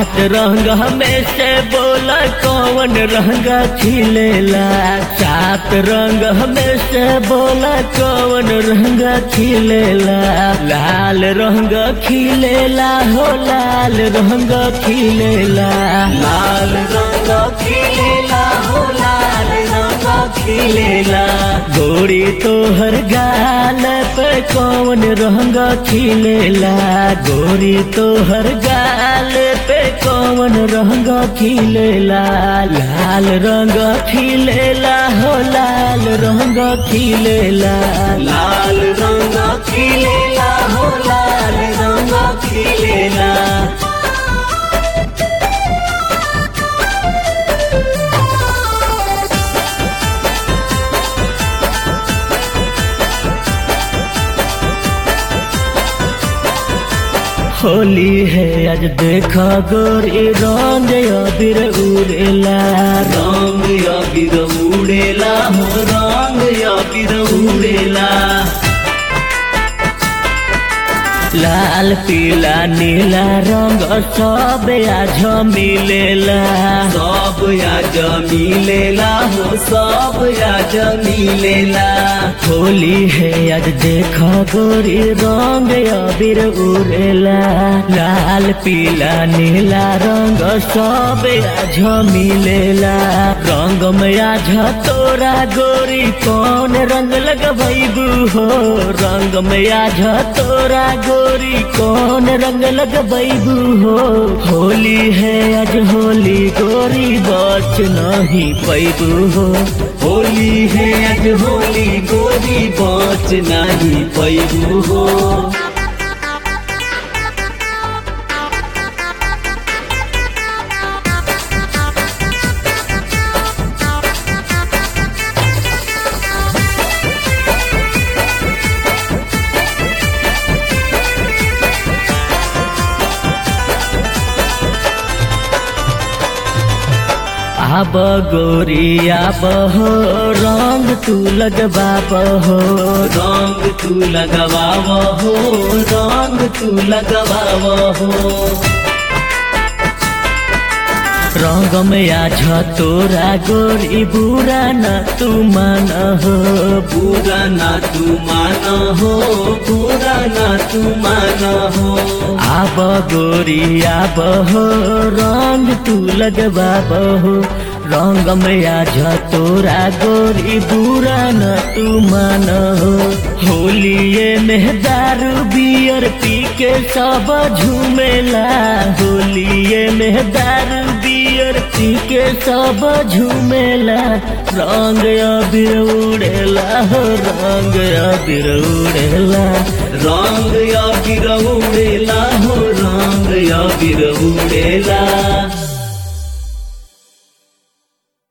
सात रंग में से बोला कौन रंग खिलेला सात रंग में से बोला कौन रंग खिलेला लाल रंग खिलेला हो लाल रंग खिलेला लाल रंग खिलेला हो लाल रंग खिलेला गोरी तोहर गाल पे कौन रंग खिलेला गोरी तोहर गाल पे कौन रंग खिलेला लाल रंग खिलेला हो लाल रंग खिलेला लाल रंग खिलेला हो लाल रंग खिलेला होली है आज देखा गोरी रंग अबीर उड़ेला रंग अबीर उड़ेला हो रंग अबीर उड़ेला लाल पीला नीला रंग सब आज मिलेला सब आज मिलेला हो सब आज मिलेला होली है आज देखा गोरी रंग अबीर उड़ेला लाल पीला नीला रंग सब आज मिलेला रंग में आज तोरा गोरी कौन रंग लगबू हो रंग में आज तोरा गोरी कौन रंग लगबू हो होली है आज होली गोरी बच नहीं पैबू हो होली है आज होली गोरी बच नहीं पैबू हो आब गोरी आब हो रंग तू लगवाब हो रंग तू लगवाब हो रंग तू लगवाब हो रंग में आज तोरा गोरी बुरा न तू मान हो बुरा न तू मान हो बुरा न तू मान हो आब गोरी आब हो रंग तू लगवाब हो रंग में आज तोरा गोरी बुरा न तू मान हो होलिए में दारू बियर पी के सब झूमेला होलिए में दारू बियर पी के सब झूमेला रंग अबीर उड़ेला हो रंग अबीर उड़ेला रंग अबीर उड़ेला हो रंग अबीर उड़ेला